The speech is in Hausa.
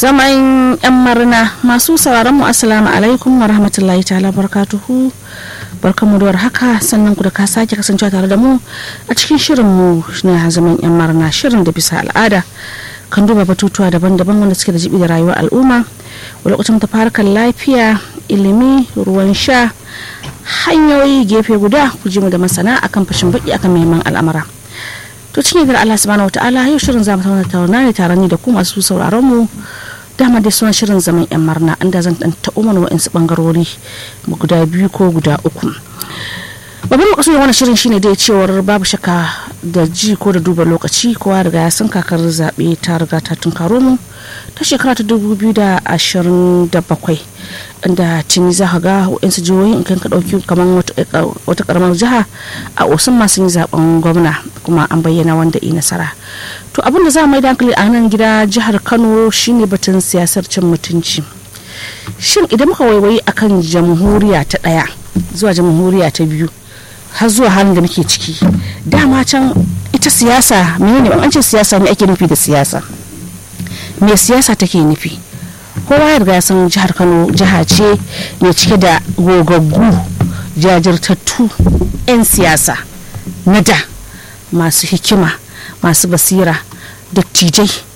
zaman yan marina masu sauraron mu assalamu alaikum wa rahmatullahi ta'ala barkatuhu barkamu da haka sannan ku da ka sake kasancewa tare da mu a cikin shirin mu na zaman yan marina shirin da bisa al'ada kan duba batutuwa daban-daban wanda suke da jibi da rayuwar al'umma lokacin ta farkar lafiya ilimi ruwan sha hanyoyi gefe guda ku ji mu da masana akan fashin baki akan muhimman al'amura to cikin yadda Allah subhanahu wataala yau shirin zamu tauna tauna ne tare ni da ku masu sauraron mu dama dai sunan shirin zaman yan marna inda zan dan ta umar wa'insu bangarori guda biyu ko guda uku babban makasudin wannan shirin shine dai cewar babu shakka da ji ko da duba lokaci kowa riga ya san kakar zaɓe ta riga ta tunkaro mu ta shekara ta dubu biyu da ashirin da bakwai inda tuni za ka ga waɗansu jihohi in ka ɗauki kamar wata karamar jiha a osun masu yin zaben gwamna kuma an bayyana wanda yi nasara to abin da za mu yi hankali a nan gida jihar kano shine batun siyasar cin mutunci shin idan muka waiwayi akan jamhuriya ta ɗaya zuwa jamhuriya ta biyu har zuwa halin da muke ciki dama can ita siyasa menene an ce siyasa ne ake nufi da siyasa me siyasa take nufi kowa ya riga san jihar kano jiha ce mai cike da gogaggu jajirtattu 'yan siyasa na da masu hikima masu basira dattijai